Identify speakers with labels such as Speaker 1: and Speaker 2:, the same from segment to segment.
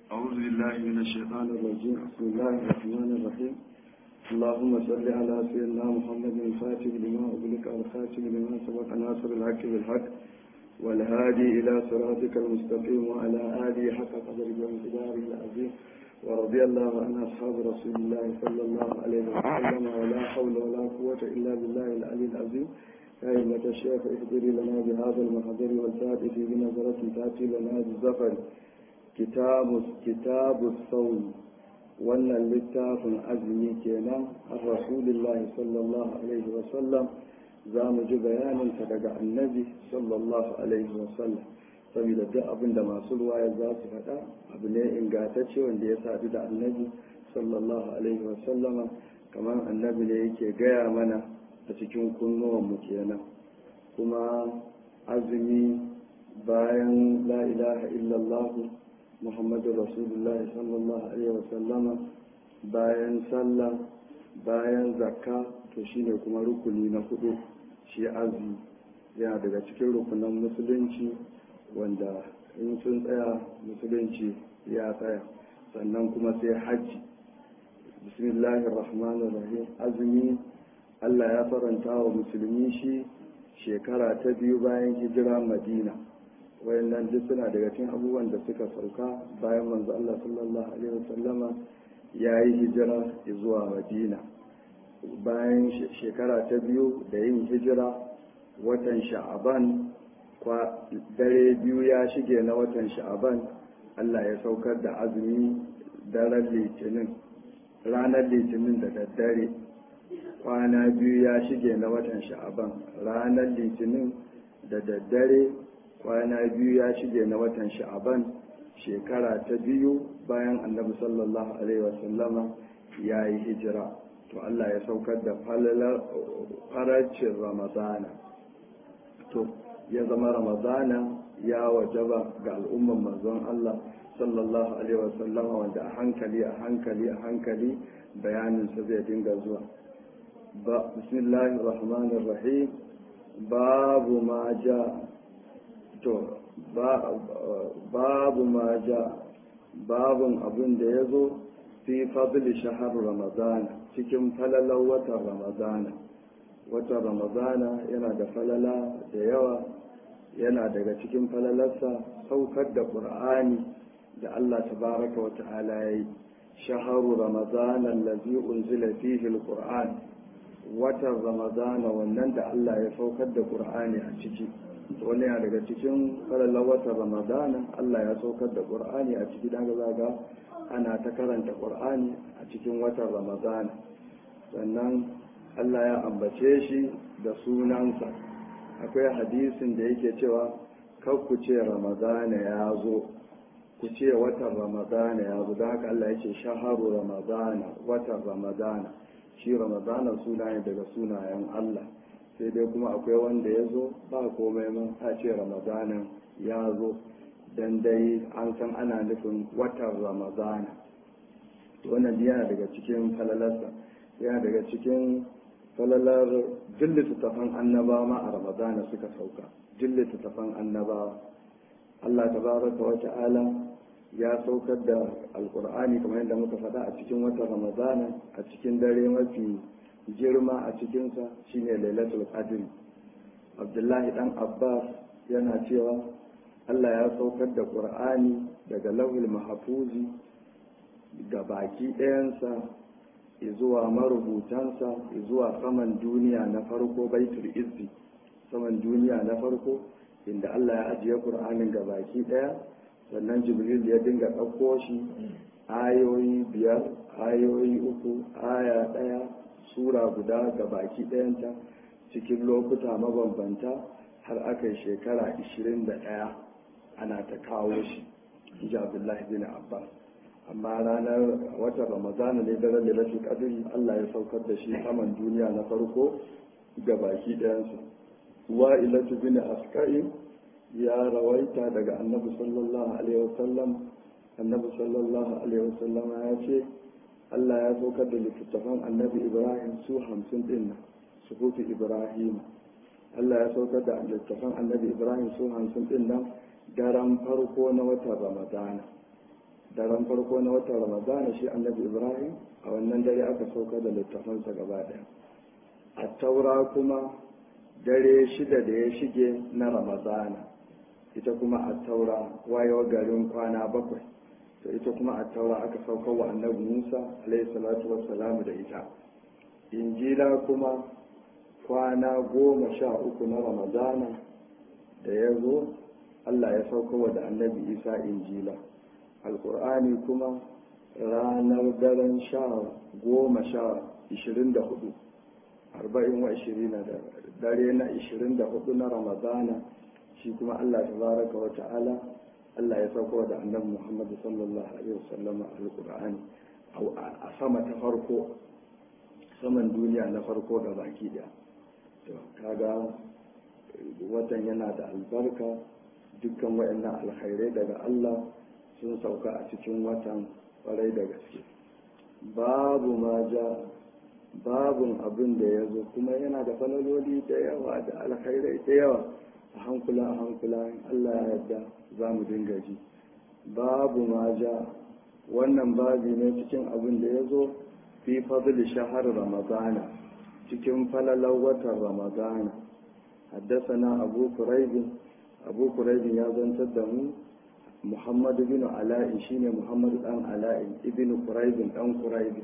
Speaker 1: أعوذ بالله من الشيطان الرجيم بسم الله الرحمن الرحيم اللهم صل على سيدنا محمد الفاتح لما أغلق الخاتم لما سبق ناصر الحق بالحق والهادي إلى صراطك المستقيم وعلى آله حق قدره وانتداره العظيم ورضي الله عن أصحاب رسول الله صلى الله عليه وسلم ولا حول ولا قوة إلا بالله العلي العظيم يا أئمة الشيخ اهدري لنا بهذا المحضر والفاتح بنظرة تأتي لنا بالزفر كتاب كتاب الصوم wannan littafin azumi kenan a rasulillahi sallallahu alaihi wasallam za mu ji bayaninsa daga annabi sallallahu alaihi wasallam saboda duk abin da masu ruwaya za su faɗa abu ne ingantacce wanda ya sadu da annabi sallallahu alaihi wasallama kamar annabi ne yake gaya mana a cikin kunnuwanmu kenan kuma azumi bayan la ilaha illallah muhammadu rasulullahi sallallahu alaihi wasallama bayan sallah bayan zakka to shine kuma rukuni na hudu shi azumi yana daga cikin rukunan musulunci wanda in sun tsaya musulunci ya tsaya sannan kuma sai hajji bismillahir rahmanir rahim azumi Allah ya faranta wa musulmi shi shekara ta biyu bayan hijira madina wayannan duk suna daga cikin abubuwan da suka sauka bayan manzo Allah sallallahu alaihi wasallama ya yi hijira zuwa madina bayan shekara ta biyu da yin hijira watan sha'aban dare biyu ya shige na watan sha'aban Allah ya saukar da azumi daren litinin ranar litinin da daddare kwana biyu ya shige na watan sha'aban ranar litinin da daddare kwana biyu ya shige na watan sha'aban shekara ta biyu bayan annabi sallallahu alaihi wasallama ya yi hijira to Allah ya saukar da faracin ramadana to ya zama ramadana ya wajaba ga al'umman manzon Allah sallallahu alaihi wasallama wanda a hankali a hankali a hankali bayaninsa zai dinga zuwa ba bismillahir rahmanir rahim babu ma ja to babu ma ja babun abin da ya zo fi fadli shahar ramadana cikin falalar watan ramadana watan ramadana yana da falala da yawa yana daga cikin falalarsa saukar da ƙur'ani da allah tabaraka wa ta'ala ya yi shaharu ramadana lazi unzila fihi alquran watan ramadana wannan da allah ya saukar da ƙur'ani a ciki wani yana daga cikin falalar watan ramadana allah ya saukar da ƙur'ani a ciki daga zaga ana ta karanta ƙur'ani a cikin watan ramadana sannan allah ya ambace shi da sunansa akwai hadisin da yake cewa kar ku ce ramadana ya zo ku ce watan ramadana ya zo da haka allah ya ce shaharu ramadana watan ramadana shi ramadana suna ne daga sunayen allah sai dai kuma akwai wanda ya zo ba komai man a ce ramadana ya zo dan dai an san ana nufin watan ramadana wannan yana daga cikin falalarsa yana daga cikin falalar duk littattafan annabawa ma a ramadana suka sauka duk littattafan annabawa Allah tabaraka wa ta'ala ya saukar da alkur'ani kamar yadda muka faɗa a cikin watan ramadana a cikin dare mafi girma a cikinsa shine lailatul qadr abdullahi dan abbas yana cewa Allah ya saukar da qur'ani daga lauhil mahfuzi ga baki ɗayansa zuwa marubutansa zuwa saman duniya na farko baitul izzi saman duniya na farko inda Allah ya ajiye Qur'anin ga baki ɗaya sannan Jibril ya dinga ɗauko shi ayoyi biyar ayoyi uku aya ɗaya sura guda ga baki ɗayanta cikin lokuta mabambanta har aka yi shekara 21 ana ta kawo shi ji Abdullahi bin Abbas amma ranar watan ramadana ne daren da rafi kadiri Allah ya saukar da shi saman duniya na farko ga baki ɗayansa wa'ilatu bin askai ya rawaita daga annabi sallallahu alaihi wasallam annabi sallallahu alaihi wasallam ya ce Allah ya saukar da littattafan annabi Ibrahim su hamsin din nan sufufi Ibrahim Allah ya saukar da littattafan annabi Ibrahim su hamsin din nan daren farko na watan ramadana daren farko na watan ramadana shi annabi ibrahim a wannan dare aka sauka da littafansa gaba daya a taura kuma dare shida da ya shige na ramadana ita kuma a taura wayewa garin kwana bakwai to ita kuma a taura aka sauka wa annabi musa alaihi salatu wassalamu da ita injila kuma kwana goma sha uku na ramadana da ya zo allah ya sauka wa da annabi isa injila alkur'ani kuma ranar daren sha goma sha ishirin da hudu arba'in wa ishirin da dare na ishirin da hudu na ramadana shi kuma allah ta baraka wa ta'ala allah ya sauko da annabi muhammadu sallallahu alaihi wasallama alkur'ani a sama ta farko saman duniya na farko da baki daya to kaga watan yana da albarka dukkan wayannan alkhairai daga allah sun sauka a cikin watan kwarai da gaske babu ma ja babun abin da ya zo kuma yana da falaloli da yawa da alkhairai da yawa a hankula a hankula Allah ya yarda za mu dinga ji babu ma ja wannan babi ne cikin abin da ya zo fi fadli shahar ramadana cikin falalar watan ramadana haddasa abu kuraibin abu kuraibin ya zantar da mu muhammad bin ala'i shine muhammad dan ala'i ibn kuraibin dan kuraibin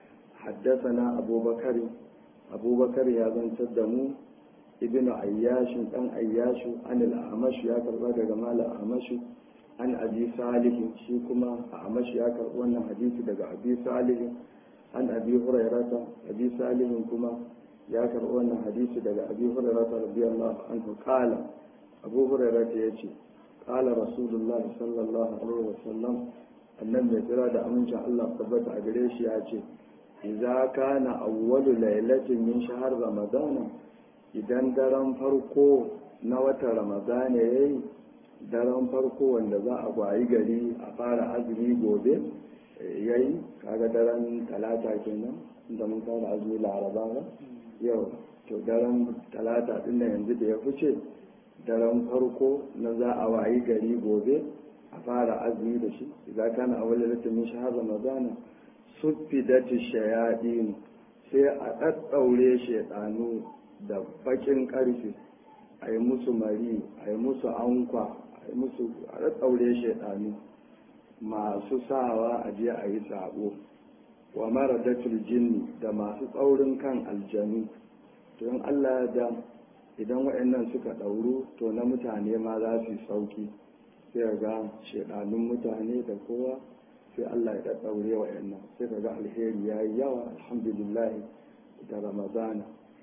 Speaker 1: حدثنا أبو بكر أبو بكر يا بن تدمو ابن عياش أن عياش عن الأعمش يا كربا جمال الأعمش عن أبي صالح شيكما أعمش يا كربا حديث دقى أبي صالح عن أبي هريرة أبي صالح كما يا كربا حديث دقى أبي هريرة رضي الله عنه قال أبو هريرة يجي قال رسول الله صلى الله عليه وسلم annan mai tsira da amincin Allah tabbata a gare shi ya ce idza kana awwalu lailatin min shahr ramadana idan daren farko na watan ramadana yayi daren farko wanda za a gwayi gari a fara azumi gobe yayi kaga daren talata kenan da mun fara azumi laraba ba yau to daren talata din da yanzu da ya fice daren farko na za a wayi gari gobe a fara azumi da shi idan kana awwalu lailatin min shahr ramadana suffidati shayadin sai a ɗaɗɗaure shaidanu da bakin ƙarfe a yi musu mari a yi musu ankwa a yi musu a ɗaɗɗaure shaidanu masu sawa a je a yi sabo wa mara jinni da masu tsaurin kan aljanu to in allah da idan waɗannan suka ɗauru to na mutane ma za su yi sauki sai ga shaidanun mutane da kowa sai Allah ya ɗaɗɗaure wa yannan sai ka ga alheri ya yi yawa alhamdulillah da ramadana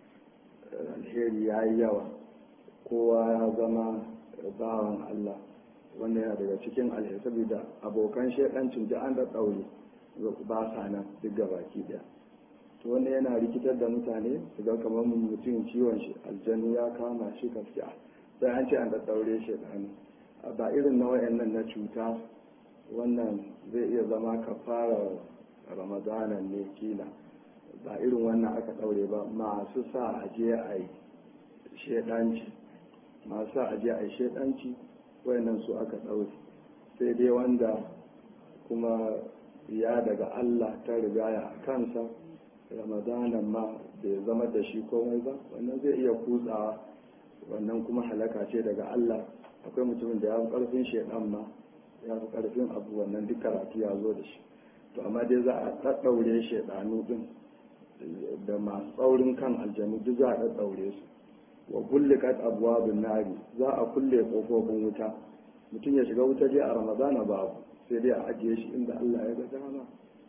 Speaker 1: alheri ya yi yawa kowa ya zama bawan Allah wannan yana daga cikin alheri saboda abokan shaidancin da an ɗaɗɗaure ba sa nan duk baki ɗaya to wannan yana rikitar da mutane su ga kamar mutum ciwon shi aljanu ya kama shi gaskiya sai an ce an ɗaɗɗaure shaidanu ba irin na wayannan na cuta wannan zai iya zama kafara ramadana ne kila ba irin wannan aka ɗaure ba masu sa aje a yi shedanci masu sa aje a yi shedanci wayannan su aka ɗaure sai dai wanda kuma ya daga Allah ta rigaya a kansa ramadanan ma bai zama da shi komai ba wannan zai iya kutsawa wannan kuma halaka ce daga Allah akwai mutumin da ya fi ƙarfin shedan ma ya fi ƙarfin abu wannan duk karatu ya zo da shi to amma dai za a ɗaɗɗaure shaidanu ɗin da masu tsaurin kan aljanu duk za a ɗaɗɗaure su wa kullikat abwabun nari za a kulle ƙofofin wuta mutum ya shiga wuta je a ramadana babu sai dai a ajiye shi inda Allah ya ga dama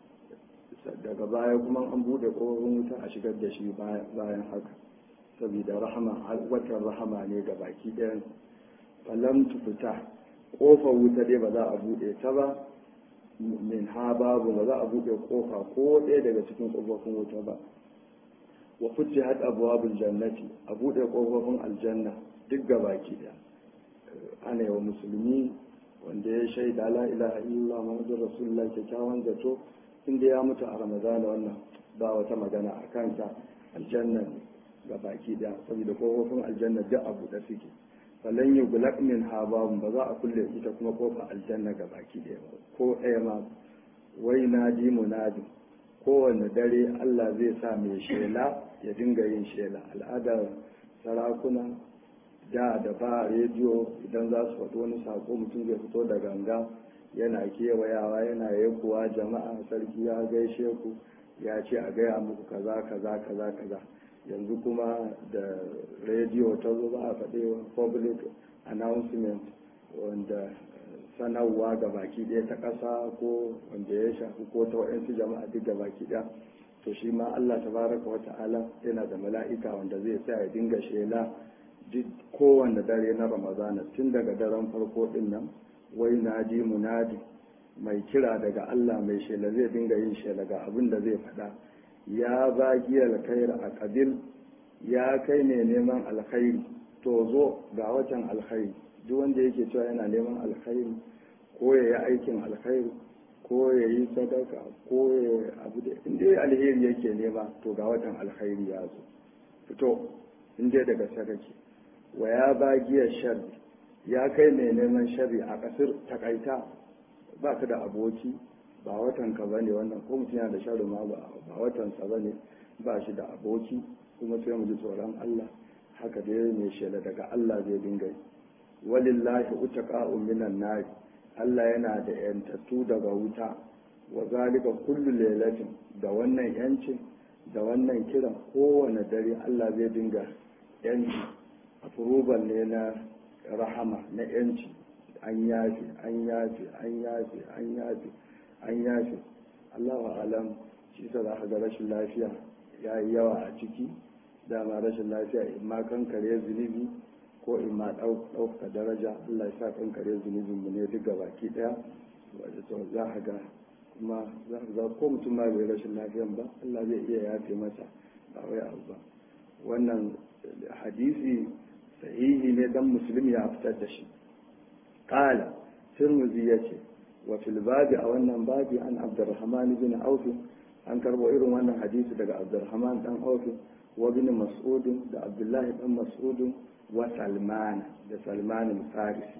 Speaker 1: daga baya kuma an buɗe ƙofofin wuta a shigar da shi bayan haka saboda rahama watan rahama ne ga baki ɗayan falam fita kofar wuta dai ba za a buɗe ta ba min ha babu ba za a buɗe kofa ko ɗaya daga cikin kofofin wuta ba wa futti had abwabul jannati a buɗe kofofin aljanna duk baki ɗaya ana yawa musulmi wanda ya shaida la ilaha illallah muhammadur rasulullah kyakkyawan zato inda ya mutu a ramadana wannan ba wata magana a kansa aljanna ga baki ɗaya saboda kofofin aljanna duk a buɗe suke falan yi gulak min hababun ba za a kulle ita kuma kofa aljanna ga baki ɗaya ba ko ɗaya ma wai na ji munadi kowane dare Allah zai sa mai shela ya dinga yin shela al'adar sarakuna da da ba rediyo idan za su faɗi wani sako mutum zai fito da ganga yana kewayawa yana yankuwa jama'a sarki ya gaishe ku ya ce a gaya muku kaza kaza kaza kaza yanzu kuma da rediyo ta zo ba a faɗi public announcement wanda sanarwa ga baki ɗaya ta ƙasa ko wanda ya shafi ko ta waɗansu jama'a duk ga baki ɗaya to shi ma Allah tabaraka wa ta'ala yana da mala'ika wanda zai sa ya dinga shela duk kowanne dare na ramadana tun daga daren farko ɗin nan wai nadi munadi mai kira daga Allah mai shela zai dinga yin shela ga abin da zai faɗa ya bagi alkhair a kabil ya kai ne neman alkhairi to zo ga watan alkhairi duk wanda yake cewa yana neman alkhairi ko ya yi aikin alkhairi ko ya yi sadaka ko ya yi abu da inda ya alheri yake nema to ga watan alkhairi ya zo fito inda daga sadaki wa ya bagiyar sharri ya kai mai neman sharri a kasar takaita ba ka da aboki ba watan ka bane wannan ko mutum yana da sharri ma ba watan sa bane ba shi da aboki kuma sai mu ji tsoron Allah haka dai mai shela daga Allah zai dinga yi walillahi utaqa'u minan nar Allah yana da yantattu daga wuta wa zalika kullu lailatin da wannan yancin da wannan kiran kowane dare Allah zai dinga yanci approval ne na rahama na yanci an yafi an yafi an yafi an yafi an yafi Allahu alam shi sa za ga rashin lafiya ya yi yawa a ciki dama rashin lafiya in ma kankare zunubi ko in ma ɗauka daraja Allah ya sa kankare zunubin mu ne duk baki ɗaya wadda to za a ga kuma za a ga ko mutum ma bai rashin lafiyan ba Allah zai iya yafe masa ba wai abu ba wannan hadisi sahihi ne dan musulmi ya fitar da shi qala tirmidhi yace wa fil babi a wannan babi an abdurrahman bin auf an karbo irin wannan hadisi daga abdurrahman dan auf wa bin mas'ud da abdullahi dan mas'ud wa salman da salman al-farisi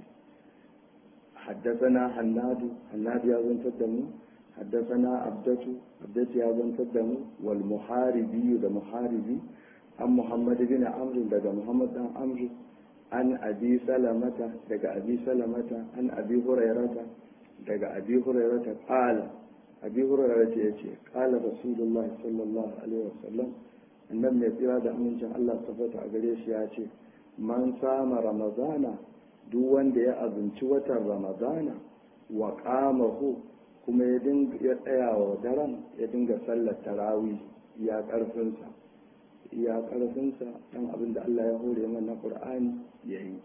Speaker 1: حدثنا حناد حناد يا زن تدمو حدثنا عبدة عبدة يا زن تدمو والمحاربي ده محاربي عن محمد بن عمرو ده محمد بن عمرو عن أبي سلمة ده أبي سلمة عن أبي هريرة ده أبي هريرة قال أبي هريرة يأتي قال رسول الله صلى الله عليه وسلم annabi mai tsira da amincin Allah tabbata a gare shi ya ce man sama ramadana duk wanda ya azumci watan ramadana wa qamahu kuma ya dinga ya tsaya wa daren ya dinga sallar tarawih ya karfinsa ya karfinsa dan abin da Allah ya hore mana na Qur'ani yayi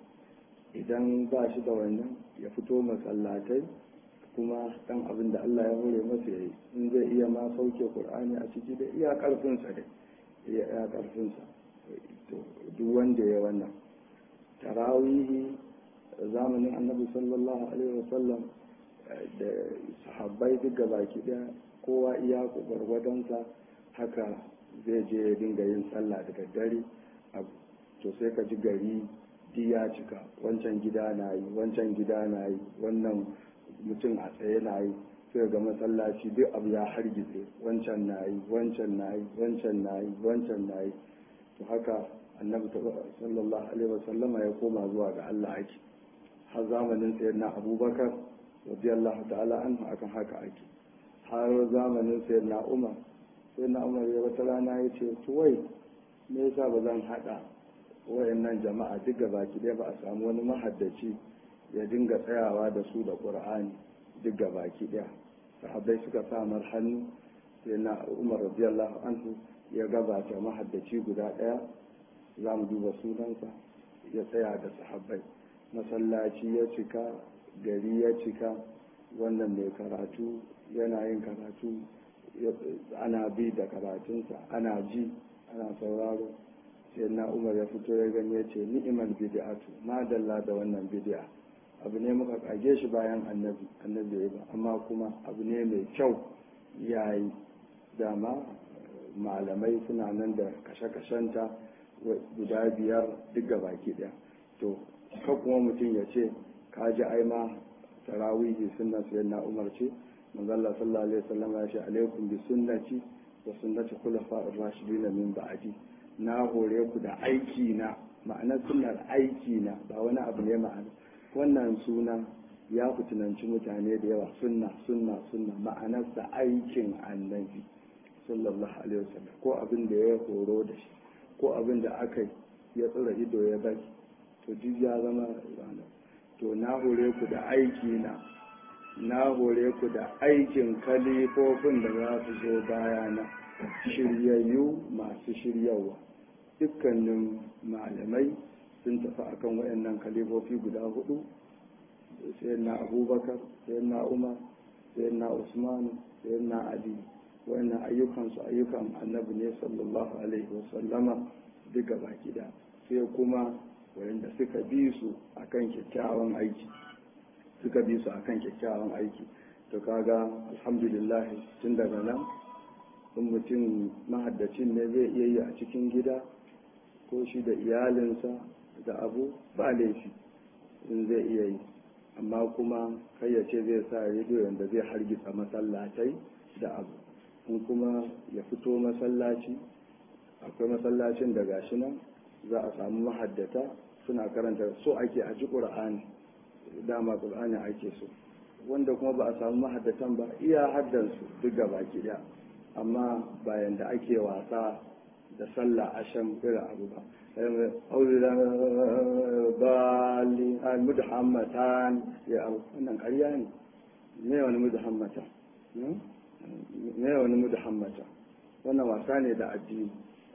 Speaker 1: idan ba shi da wannan ya fito masallatai kuma dan abin da Allah ya hore masa yayi in zai iya ma sauke Qur'ani a ciki da iya karfinsa dai ya ƙarfinsa duk wanda ya wannan tarawihi zamanin annabi sallallahu alaihi wasallam da sahabbai duk baki daya kowa iya gwargwadonsa haka zai je ya dinga yin sallah da daddare to sai ka ji gari di ya cika wancan gida na yi wancan gida na yi wannan mutum a tsaye na yi sai ga masallaci duk abu ya hargitse wancan na yi wancan na yi wancan na yi wancan na yi to haka annabi sallallahu alaihi wasallama ya koma zuwa ga Allah ake har zamanin sayyidina abubakar radiyallahu ta'ala anhu akan haka ake har zamanin sayyidina umar sayyidina umar ya wata rana ya ce to wai me yasa ba zan hada wayannan jama'a duk baki ɗaya ba a samu wani mahaddaci ya dinga tsayawa da su da qur'ani duk baki ɗaya sahabbai suka samar hannu sai na umar radiyallahu anhu ya gabata mahaddaci guda ɗaya za mu duba sunansa ya tsaya da sahabbai masallaci ya cika gari ya cika wannan mai karatu yana yin karatu ana bi da karatunsa ana ji ana sauraro sai na umar ya fito ya gani ya ce ni'imal bid'atu madalla da wannan bid'a abu ne muka kage shi bayan annabi annabi ya ba amma kuma abu ne mai kyau yayi dama malamai suna nan da kashe-kashenta guda biyar duk baki ɗaya to ka kuma mutum ya ce ka ji ai ma tarawihi sunna sayyidina umar ce manzo Allah sallallahu alaihi wasallam ya ce alaikum bi sunnati wa sunnati khulafa'ir rashidin min ba'di na hore ku da aiki na ma'anar sunnar aiki na ba wani abu ne ma'ana wannan suna ya fitinanci mutane da yawa sunna sunna sunna ma'anarsa aikin annabi sallallahu alaihi wasallam ko abin da ya horo da shi ko abin da aka ya tsira ido ya bari to duk ya zama rana to na hore ku da aiki na na hore ku da aikin kalifofin da za su zo bayana shiryayyu masu shiryawa dukkanin malamai sun tafi akan waɗannan kalifofi guda hudu sai na abubakar sai na umar sai na usman sai na ali wannan ayyukansu ayyukan annabi ne sallallahu alaihi wasallama duka baki da sai kuma wanda suka bi su akan kyakkyawan aiki suka bi su akan kyakkyawan aiki to kaga alhamdulillah tun daga nan in mutum mahaddacin ne zai iya yi a cikin gida ko shi da iyalinsa da abu ba laifi in zai iya yi amma kuma kai ya ce zai sa rediyo yadda zai hargitsa masallatai da abu in kuma ya fito masallaci akwai masallacin da gashi nan za a samu mahaddata suna karanta so ake a ji ƙur'ani dama ƙur'ani ake so wanda kuma ba a samu mahaddatan ba iya haddansu duk gaba ki ɗaya amma bayan da ake wasa da sallah ashan irin abu ba bali mudhammatan ya abu wannan ƙarya ne me wani mudhammata me wani mudhammata wannan wasa ne da addini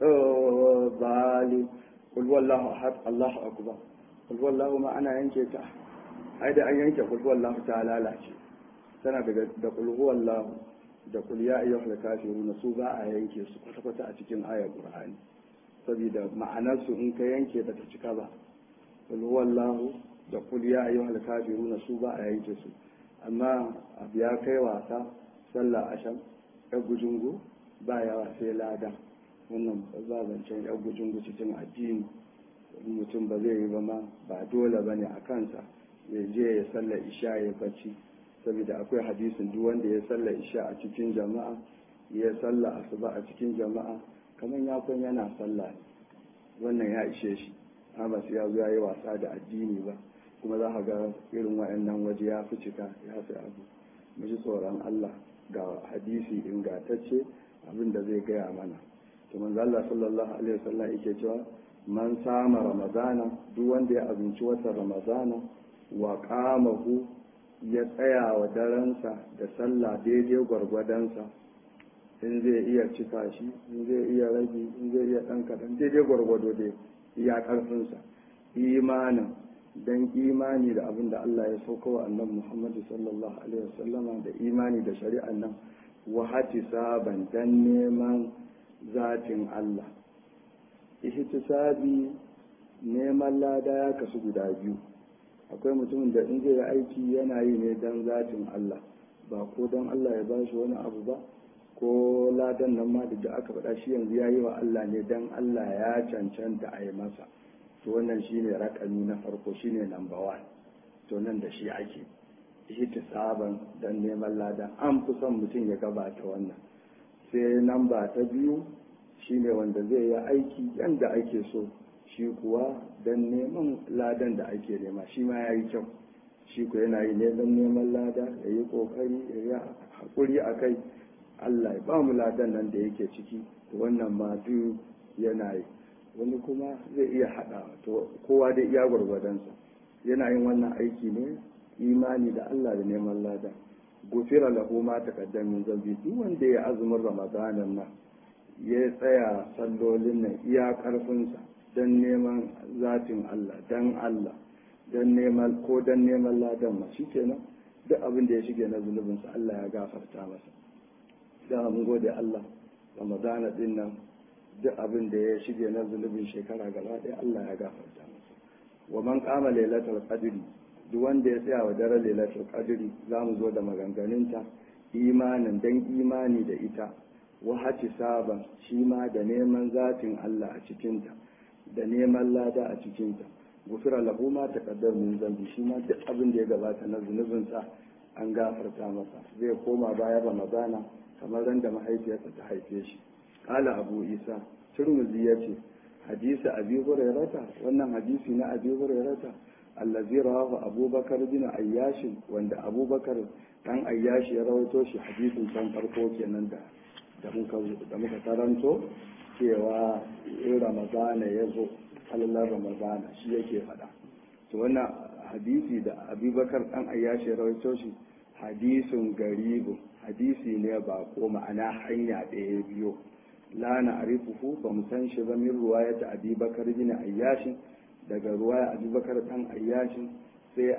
Speaker 1: bali kul wallahu ahad allahu akbar kul wallahu ma ana yanke ta ai da an yanke kul wallahu ta lalace tana daga da kul wallahu da kul ya ayyuhal kafirun su ba a yanke su kwata kwata a cikin ayar qur'ani saboda ma'anar su in ka yanke ba ta cika ba kul wallahu da kul ya ayyuhal kafirun su ba a yanke su amma abu ya kai wasa sallah asham ya gujungu ba yawa sai lada wannan ba zancen ya gujungu cikin addini mutum ba zai yi ba ma ba dole ba ne a kansa ya je ya sallar isha ya bacci saboda akwai hadisin duk wanda ya sallar isha a cikin jama'a ya sallar asuba a cikin jama'a kamar ya kun yana sallah wannan ya ishe shi amma sai ya zo ya yi wasa da addini ba kuma za ka ga irin wayannan waje ya fi cika ya fi abu mu ji tsoron Allah ga hadisi ingantacce abin da zai gaya mana to manzo Allah sallallahu alaihi wasallam yake cewa man sama ramadana duk wanda ya abinci watan ramadana wa qamahu ya tsaya wa daransa da sallah daidai gwargwadonsa in zai iya cika shi in zai iya rage in zai iya ɗan kaɗan daidai gwargwado dai iya ƙarfinsa imanin dan imani da abin da Allah ya sauka wa annabi Muhammadu sallallahu alaihi wasallama da imani da shari'an nan wa saban dan neman zatin Allah ihtisabi neman lada ya kasu guda biyu akwai mutumin da in zai yi aiki yana yi ne dan zatin Allah ba ko dan Allah ya ba shi wani abu ba ko ladan nan ma da aka faɗa shi yanzu ya yi wa Allah ne dan Allah ya cancanta a yi masa to wannan shine rakami na farko shine number one to nan da shi ake ihtisaban dan neman ladan an fi son mutum ya gabata wannan sai namba ta biyu shine wanda zai yi aiki yanda ake so shi kuwa dan neman ladan da ake nema shi ma ya yi kyau shi ku yana yi ne dan neman lada ya yi kokari ya yi haƙuri a kai Allah ya ba mu ladan nan da yake ciki wannan ma duk yana yi wani kuma zai iya haɗa to kowa dai iya gwargwadonsa yana yin wannan aiki ne imani da Allah da neman lada gufira lahu ma taqaddam min zambi duk wanda ya azumin ramadanan nan ya tsaya sallolin nan iya karfinsa dan neman zatin Allah dan Allah dan neman ko dan neman ladan ma shikenan duk abin da ya shige na zunubinsa Allah ya gafarta masa da mun gode Allah ramadana din nan duk abin da ya shige na zunubin shekara gaba ɗaya Allah ya gafarta masa wa man qama lailatul qadri duk wanda ya tsaya wa daren lailatul qadri zamu zo da maganganunta imanin dan imani da ita wa saban shi ma da neman zatin Allah a cikinta da neman lada a cikinta gufira lahu ma taqaddama min zambi shi ma duk abin da ya gabata na zunubinsa an gafarta masa zai koma bayan ramadana kamar ran da mahaifiyarsa ta haife shi qala abu isa turmuzi yace hadisi abi hurairata wannan hadisi na abi hurairata allazi rawahu abubakar bin ayyash wanda abubakar dan ayyash ya rawaito shi hadisin can farko kenan da da muka da muka taranto cewa in ramadana ya zo halallar ramadana shi yake faɗa to wannan hadisi da abubakar dan ayyash ya rawaito shi hadisin garibu hadisi ne ba ko ma'ana hanya ɗaya biyo la na arifuhu ba mu san shi ba min ruwayata abubakar bin ayyashin daga ruwaya abubakar dan ayyashin sai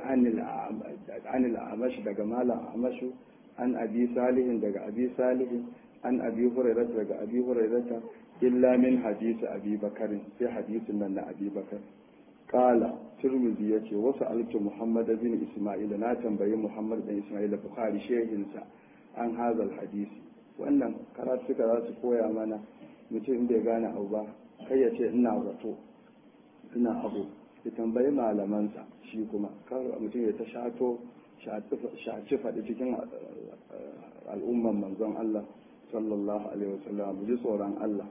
Speaker 1: anil amashi daga malam amashu an abi salihin daga abi salihin an abi hurairata daga abi hurairata illa min hadisi abi bakarin sai hadisin nan na abi bakar kala turmizi ya ce wasu alki muhammad bin ismail na tambayi muhammad bin ismail bukhari shehinsa an hazal hadisi wannan karatuka za su koya mana mutum bai gane abu ba kai ya ce ina zato ina abu ya tambayi malamansa shi kuma kar mutum ya ta shato shaci faɗi cikin al'umman manzon Allah sallallahu alaihi wasallam mu ji tsoron Allah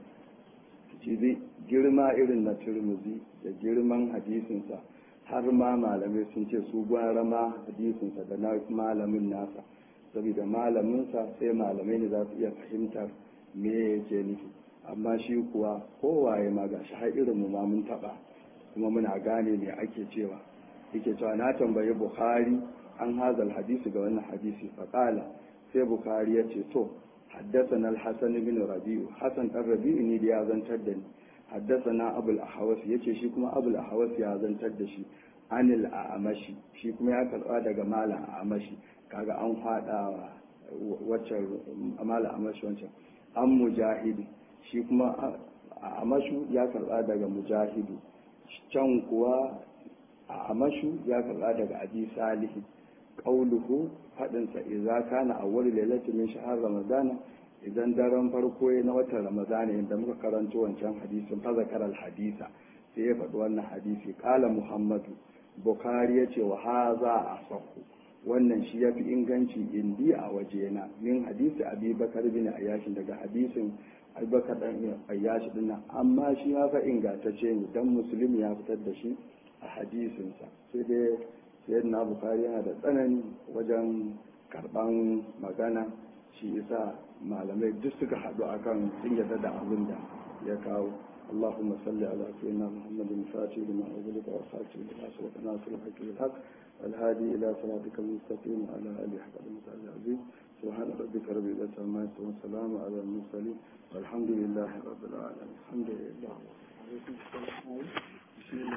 Speaker 1: ji girma irin na turmuzi da girman hadisinsa har ma malamai sun ce su gwara ma hadisinsa da na malamin nasa saboda malaminsa sai malamai ne za su iya fahimtar me yake nufi amma shi kuwa kowaye ma ga shi har irin mu ma mun taba kuma muna gane me ake cewa yake cewa na tambayi bukhari an hazal hadisi ga wannan hadisi faqala sai bukhari ya ce to حدثنا الحسن بن ربيع حسن الربيع ne da ya zantar da ni حدثنا ابو الاحوص yace shi kuma abu al-ahwas ya zantar da shi anil a'mashi shi kuma ya karba daga malam a'mashi kaga an fada waccan malam a'mashi wancan an mujahidi shi kuma a'mashu ya karba daga mujahidu can kuwa a'mashu ya karba daga abi salihi qauluhu faɗinsa idza kana awwal lailati min shahr ramadana idan daren farko na watan ramadana inda muka karanto wancan hadisin fa zakara hadisa sai ya faɗi wannan hadisi qala muhammadu bukhari yace wa haza asahu wannan shi yafi inganci indi a wajena min hadisi abi bakar bin ayyashi daga hadisin abubakar dan ayyashi din nan amma shi ya fa ingantacce ne dan muslim ya fitar da shi a hadisinsa sai dai sayyidina bukari yana da tsanani wajen karban magana shi isa malamai duk suka haɗu akan sun yarda da abin da ya kawo اللهم صل على سيدنا محمد الفاتح لما أغلق والخاتم لما سبق ناصر الحق بالحق الهادي إلى صراطك المستقيم وعلى آله حق المتعال العظيم سبحان ربك رب العزة عما يصفون وسلام على المرسلين والحمد لله رب العالمين الحمد لله